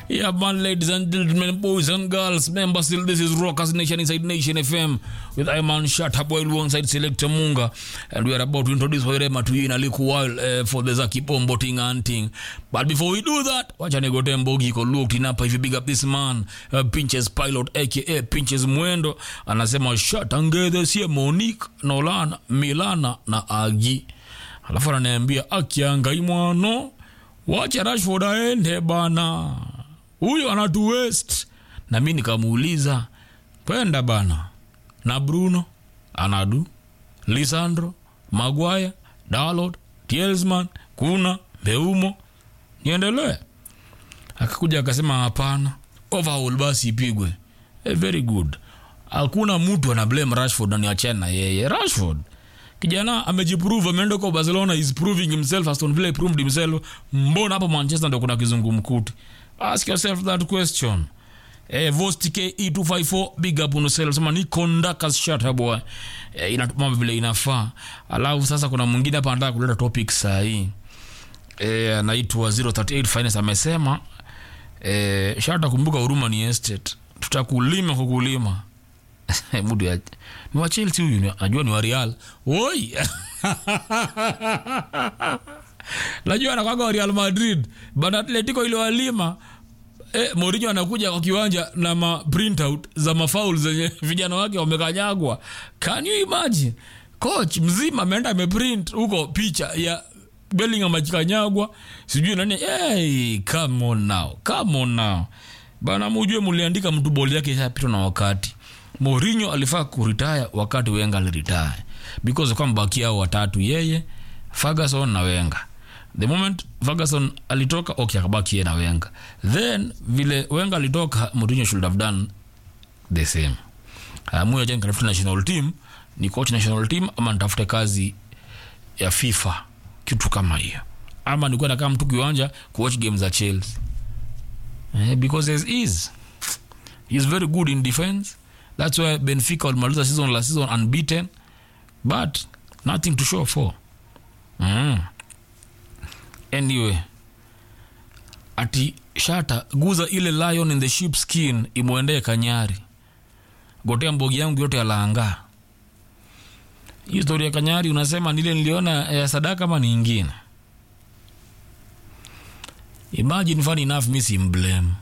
Yeah, man, ladies and gentlemen, boys and girls, members, still this is Rockers Nation inside Nation FM with Iman Shataboy alongside Selector Munga, and we are about to introduce Hoirema to you in a little while uh, for the Zaki Bombo thing and thing. But before we do that, wacha nigote mbogi ko looked in hapa if you big up this man, uh, Pinches Pilot aka Pinches Mwendo, anasema shatangedhe sie Monique, Nolan, Milana na Agi. Alafu ananiambia akiangai mwano wacha Rashford aende bana, huyo anatu west. Na mi nikamuuliza kwenda bana, na Bruno anadu, Lisandro, Maguire, Dalot, Tiersman, kuna Beumo, niendelee? Akakuja akasema hapana, overhaul basi ipigwe. Eh, very good. Hakuna mtu ana blame Rashford na niachane na yeye. Rashford kijana amejiprove, ameenda kwa Barcelona, is proving himself. Aston Villa proved himself. Mbona hapo Manchester ndio kuna kizungumkuti? Ask yourself that question. Eh, Vost KE254 big up on yourself. Sema ni conductors shut up boy. Eh, inatuma vile inafaa. Alafu sasa kuna mwingine hapa anataka kuleta topic saa hii. Eh, anaitwa 038 Finance amesema eh, shata kumbuka huruma ni estate. Tutakulima kukulima. Mudu ya ni wa Chelsea huyu, najua ni wa Real. Oi. Najua anakwaga wa Real Madrid, but Atletico ile walima eh, Mourinho anakuja kwa kiwanja na ma printout za mafaul zenye vijana wake wamekanyagwa. Can you imagine? Coach mzima ameenda ameprint huko picha ya Bellingham akikanyagwa, sijui nani. Hey, come on now, come on now bana, mujue muliandika mtu boli yake ishapitwa na wakati. Mourinho alifaa kuretire wakati Wenger aliretire because kwa mbaki hao watatu, yeye Ferguson na Wenger. The moment Ferguson alitoka, okay, akabaki yeye na Wenger. Then vile Wenger alitoka, Mourinho should have done the same. Amuya jana katafuta national team, ni coach national team ama nitafute kazi ya FIFA, kitu kama hiyo, ama nilikuwa nakaa mtu kiwanja kuwatch game za Chelsea eh, because as is he is very good in defense That's why Benfica walimaliza season last season unbeaten but nothing to show for. Mm. Anyway, ati shata guza ile lion in the sheep skin imwendee Kanyari, gotea mbogi yangu yote yalaanga. Hii story ya Kanyari unasema nile niliona ya sadaka ama ni ingine? Imagine funny enough, mi si mblame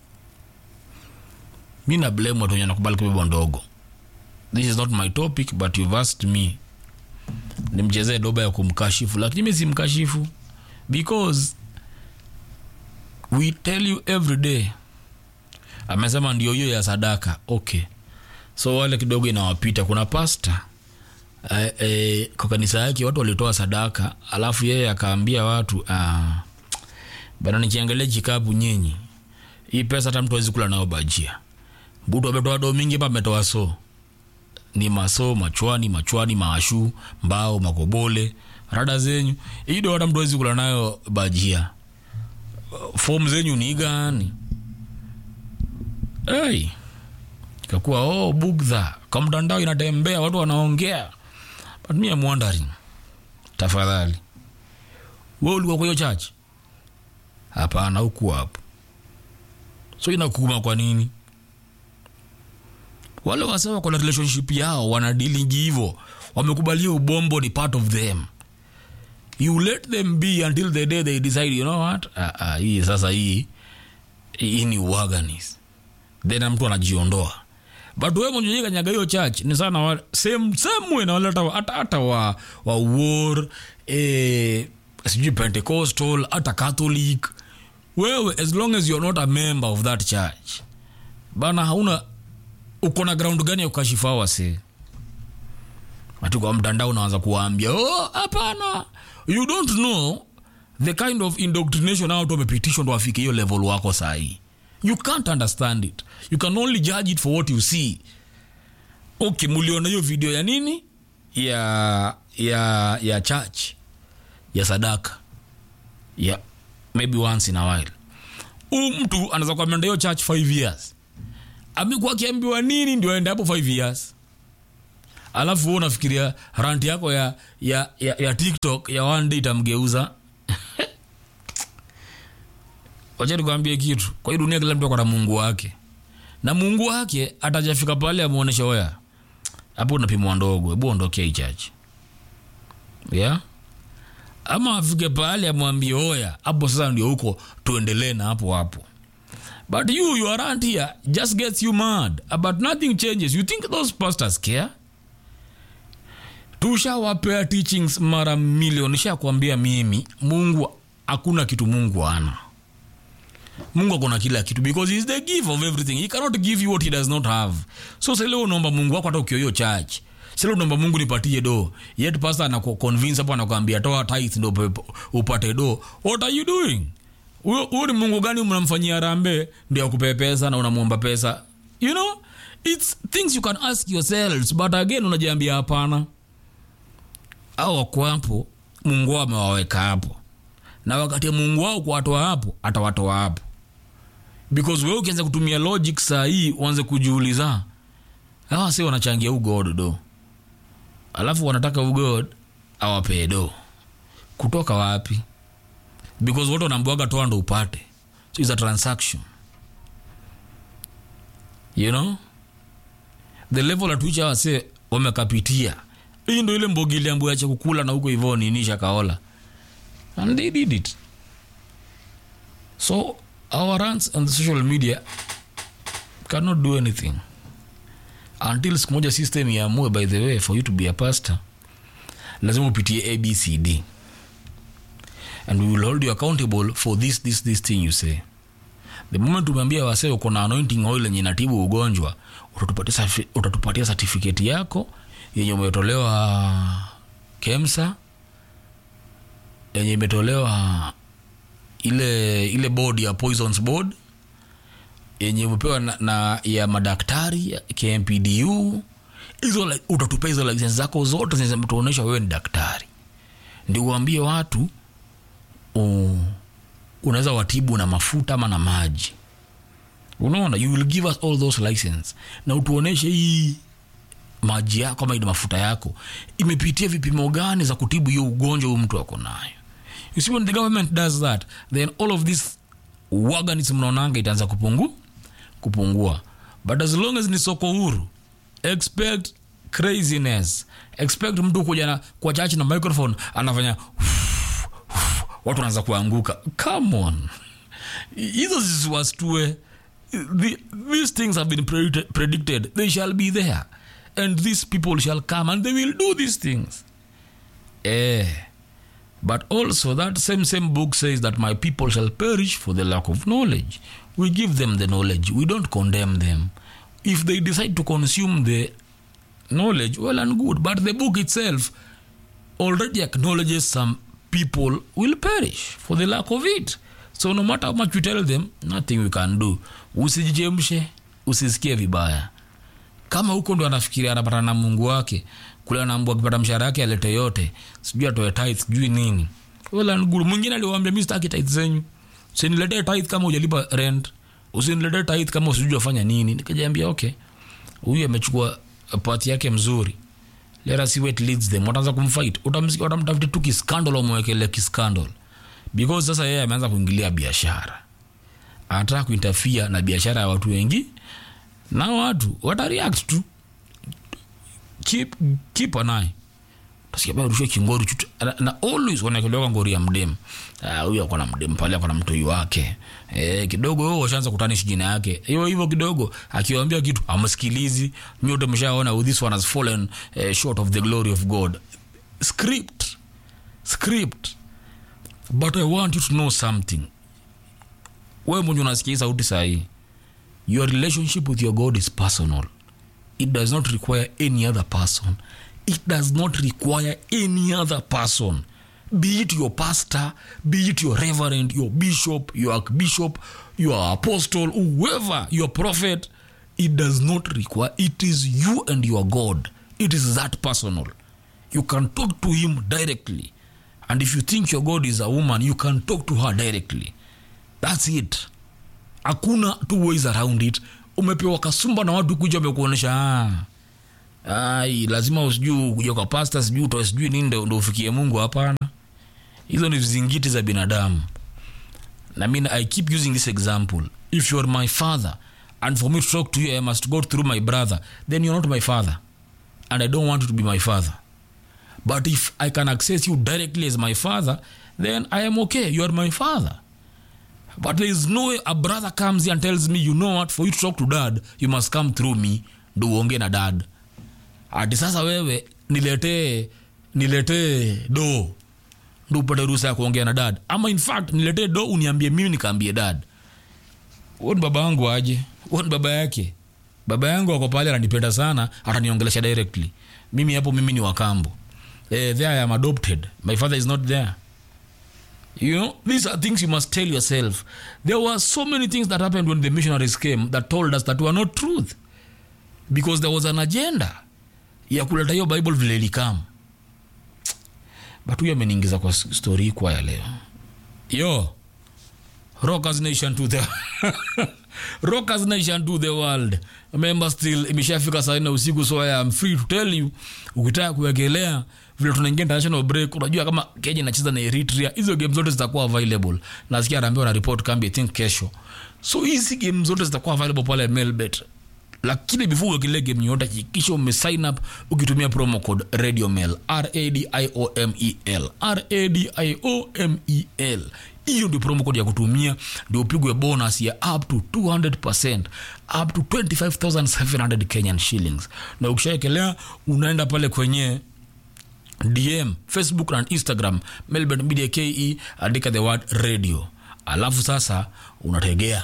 mi na blame watu wenye nakubali kubebwa ndogo. This is not my topic but you've asked me nimchezee doba ya kumkashifu, lakini mi simkashifu because we tell you every day. Amesema ndio hiyo ya sadaka, okay, so wale kidogo inawapita. Kuna pasta eh, eh, kwa kanisa yake watu walitoa sadaka, alafu yeye akaambia watu ah, bana, nikiangalia kikapu nyinyi, hii pesa hata mtu awezi kula nayo bajia butu ametoa do mingi pa ametoa so ni maso machwani machwani maashu mbao makobole rada zenyu hii do hata mtu awezi kula nayo bajia fom zenyu ni gani hey. ikakuwa oh, bugdha kwa mtandao inatembea watu wanaongea but me I'm wondering tafadhali we ulikuwa kwa hiyo chachi hapana huku hapo so inakuma kwa nini wale wase wako na relationship yao wanadilingi hivo wamekubalia ubombo ni part of them you let them be until the day they decide you know what ah, ah, hii sasa hii hii ni uaganis then mtu anajiondoa but we mwenyewe kanyaga hiyo church ni sana wa, same same way na wale hata hata hata wa wa war eh sijui pentecostal hata catholic wewe as long as you're not a member of that church bana hauna uko na ground gani ya kukashifa wase ati kwa mtandao unaanza kuwaambia oh, hapana you don't know the kind of indoctrination hao watu wamepitishwa ndo wafike hiyo level wako sahii you can't understand it you can only judge it for what you see okay muliona hiyo video ya nini ya ya ya church ya sadaka ya maybe once in a while huu mtu anaweza kuamenda hiyo church 5 years amekuwa akiambiwa nini ndio aende hapo 5 years alafu wewe unafikiria rant yako ya, ya, ya, ya tiktok ya one day itamgeuza wacha nikwambie kitu kwa hii dunia kila mtu ako na mungu wake na mungu wake atajafika pale amuonesha oya hapo unapimwa ndogo hebu ondokea hii chachi yeah? ama afike pale amwambie oya hapo sasa ndio huko tuendelee na hapo hapo but you you around here just gets you mad but nothing changes you think those pastors care tushawapea teachings mara milioni shakwambia mimi mungu hakuna kitu mungu ana mungu akona kila kitu because he is the giver of everything he cannot give you what he does not have so seleo unaomba mungu wako hata ukioyo church sile unaomba mungu nipatie do yet pastor anakuconvince hapo anakwambia toa tithe ndo upe- upate do what are you doing huyo huyo ni mungu gani mnamfanyia rambe ndio akupee pesa na unamwomba pesa you know it's things you can ask yourselves but again unajiambia hapana au wako hapo mungu wao amewaweka hapo na wakati mungu wao kuwatoa hapo atawatoa hapo because wewe ukianza kutumia logic saa hii uanze kujiuliza hawa si wanachangia ugod do alafu wanataka ugod awapee do kutoka wapi because wote wanaambiwaga toa ndo upate so it's a transaction you know the level at which hawa se wamekapitia hii ndo ile mbogili ambayo acha kukula na huko hivyo nini shakaola and they did it so our runs on the social media cannot do anything until siku moja system iamue by the way for you to be a pastor lazima upitie abcd and we will hold you accountable for this this this thing you say the moment umeambia wasee uko na anointing oil yenye inatibu ugonjwa utatupatia certifi- utatupatia certificate yako yenye umetolewa kemsa yenye imetolewa ile ile board ya poisons board yenye umepewa na, na ya madaktari ya kmpdu hizo li- utatupea hizo license zako zote zenye zimetuonyesha wewe ni daktari ndio uambie watu u- unaweza watibu na mafuta ama na maji unaona you will give us all those license na utuoneshe hii maji yako ama ile mafuta yako imepitia vipimo gani za kutibu hiyo ugonjwa huyu mtu ako nayo you see when the government does that then all of this waganism mnaonanga itaanza kupungu kupungua but as long as ni soko huru expect craziness expect mtu kuja na kwa chachi na microphone anafanya watu wanaanza kuanguka come on hizo zisiwastue The- these things have been predicted, predicted they shall be there and these people shall come and they will do these things eh but also that same same book says that my people shall perish for the lack of knowledge we give them the knowledge we don't condemn them if they decide to consume the knowledge well and good but the book itself already acknowledges some people will perish for the lack of it so no matter how much we tell them nothing we can do usijichemshe usisikie vibaya kama huko ndo anafikiria anapata na mungu wake kule anaambua akipata mshahara yake alete yote sijui atoe tithe sijui nini well and good mwingine aliwambia mi sitaki tithe zenyu usiniletee tithe kama ujalipa rent usiniletee tithe kama usijui wafanya nini nikajaambia okay huyu amechukua pati yake mzuri let us see where it leads them wataanza kumfight Utamsikia- watamtafuta tu kiskandal wamwekele kiskandal because sasa yeye ameanza kuingilia biashara anataka kuintafia na biashara ya watu wengi na watu watareact tu keep, keep an eye utasikia bado rushwa kingori chutu na, na always wanakelewa ngori ya mdem Ah, huyu akona mdem pale akona mtoi wake eh, kidogo wewe washaanza kutanishi jina yake hiyo hivyo kidogo akiwaambia kitu amsikilizi nyote mshaona oh, this one has fallen eh, short of the glory of god script script but i want you to know something wewe mwenye unasikia hii sauti sahii your relationship with your god is personal it does not require any other person it does not require any other person be it your pastor be it your reverend your bishop your archbishop your apostle whoever your prophet it does not require it is you and your god it is that personal you can talk to him directly and if you think your god is a woman you can talk to her directly that's it hakuna two ways around it umepewa kasumba na watu kuja wamekuonyesha ah, ai lazima usijui kuja kwa pasta sijui utoe sijui nini ndo ndo ufikie mungu hapana hizo ni vizingiti za binadamu I mean, I keep using this example. If you're my father, and for me to talk to you, I must go through my brother, then you're not my father. And I don't want you to be my father. But if I can access you directly as my father, then I am okay. You are my father. But there is no way a brother comes here and tells me, you know what, for you to talk to dad, you must come through me, ndo uongee na dad. Ati sasa wewe niletee niletee do ndo upate ruhusa ya kuongea na dad, ama in fact niletee do uniambie mimi nikaambie dad. Huo ni baba yangu aje? Huo ni baba yake. Baba yangu ako pale ananipenda sana, ataniongelesha directly. Mimi hapo mimi ni wakambo. Eh, there I am adopted. My father is not there. You know, these are things you must tell yourself. There were so many things that happened when the missionaries came that told us that were not truth. Because there was an agenda ya kuleta hiyo Bible vile ilikam. But huyo ameniingiza kwa story hii kwa ya leo. Yo, Rockers Nation to the Rockers Nation to the world. Remember still imeshafika saa nne usiku so I am free to tell you ukitaka kuwekelea vile tunaingia international break unajua kama Kenya inacheza na Eritrea hizo game zote zitakuwa available. Nasikia anaambiwa na report kambi I think kesho. So hizi game zote zitakuwa available pale Melbet. Lakini before uwekelee game yote hakikisha ume sign up ukitumia promo code Radio Mel R A D I O M E L R A D I O M E L hiyo ndio promo code ya kutumia ndio upigwe bonus ya up to 200% up to 25700 kenyan shillings na ukishaekelea unaenda pale kwenye dm facebook na instagram melbourne media ke andika the word radio alafu sasa unategea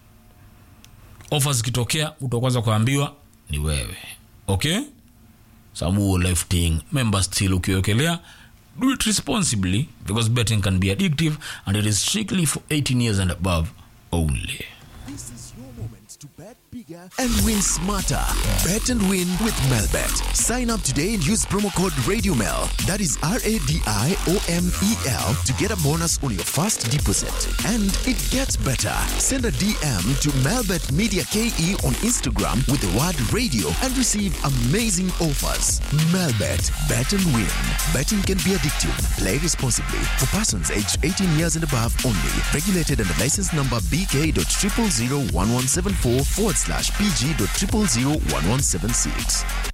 ofa zikitokea utakwanza kuambiwa ni wewe okay samuo lifting member still ukiwekelea do it responsibly because betting can be addictive and it is strictly for 18 years and above only This is your moment to bet bigger and win smarter. Bet and win with Melbet. Sign up today and use promo code RadioMel. That is R A D I O M E L to get a bonus on your first deposit. And it gets better. Send a DM to Melbet Media KE on Instagram with the word radio and receive amazing offers. Melbet. Bet and win. Betting can be addictive. Play responsibly. For persons aged 18 years and above only. Regulated under license number BK.0001174 forward slash PG.0001176.